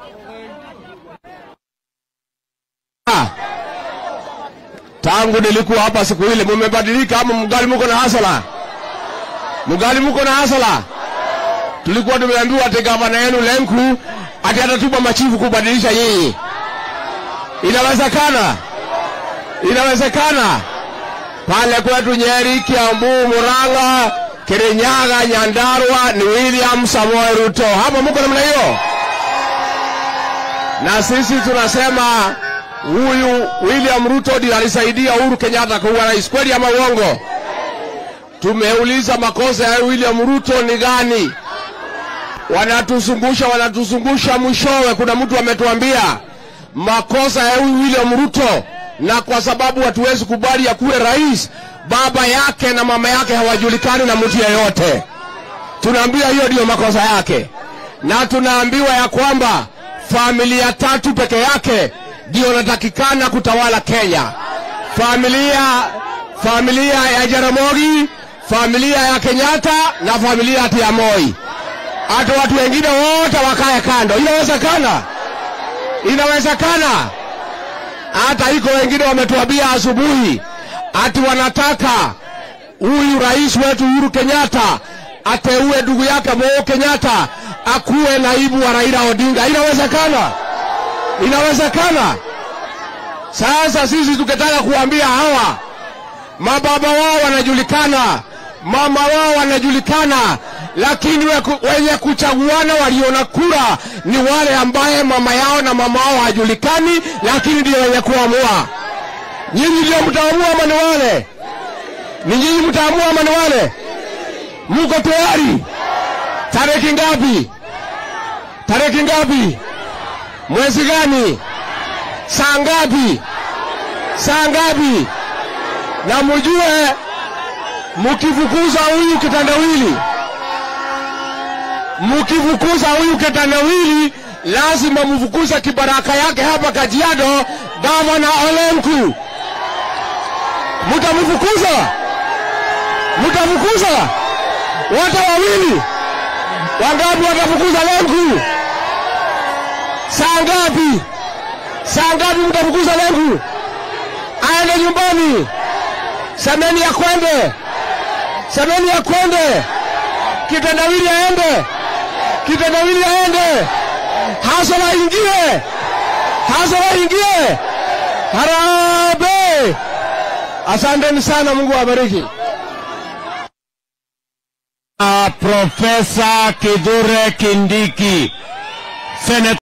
Tangu nilikuwa hapa siku ile, mumebadilika ama mgali muko na hasala? Mgali muko na hasala? Tulikuwa tumeambiwa ati gavana yenu Lenku ati atatuma machifu kubadilisha nyinyi. Inawezekana? Inawezekana? Pale kwetu Nyeri, Kiambu, Murang'a, Kirinyaga, Nyandarua ni William Samoei Ruto. Hapa muko namna hiyo, na sisi tunasema huyu William Ruto ndiye alisaidia Uhuru Kenyatta kuwa rais. Kweli ama uongo? Tumeuliza makosa ya William Ruto ni gani? Wanatuzungusha, wanatuzungusha, mwishowe kuna mtu ametuambia makosa ya huyu William Ruto, na kwa sababu hatuwezi kubali akuwe rais, baba yake na mama yake hawajulikani na mtu yeyote. Tunaambia hiyo ndiyo makosa yake, na tunaambiwa ya kwamba familia tatu peke yake ndio natakikana kutawala Kenya. Familia familia ya Jaramogi, familia ya Kenyatta na familia ati ya Moi. Hata watu wengine wote wakae kando. Inawezekana? Inawezekana? Hata iko wengine wametuambia asubuhi ati wanataka huyu rais wetu Uhuru Kenyatta ateue ndugu yake Moi Kenyatta akuwe naibu wa Raila Odinga. Inawezekana? Inawezekana? Sasa sisi tukitaka kuambia hawa mababa wao wanajulikana, mama wao wanajulikana, lakini weku- wenye kuchaguana waliona kura ni wale ambaye mama yao na mama wao hajulikani, lakini ndio wenye kuamua. Nyinyi ndio mtaamua ama ni wale? Ni nyinyi mtaamua ama ni wale? Mko tayari? Tarehe ngapi? Tarehe ngapi? Mwezi gani? Saa ngapi? Saa ngapi? Na mujue mukifukuza huyu kitandawili, mukifukuza huyu kitandawili, lazima mfukuze kibaraka yake hapa Kajiado, gavana Olenku. Mutamfukuza, mutafukuza wote wawili. Wangapi watafukuza Lenku? Saa ngapi? Saa ngapi mtafukuza Lenku? Aende nyumbani. Semeni ya kwende, semeni ya kwende. Kitendawili aende, kitendawili aende. Hasara ingie, hasara ingie. Harambee! Asanteni sana, Mungu awabariki. Profesa Kithure Kindiki, Senate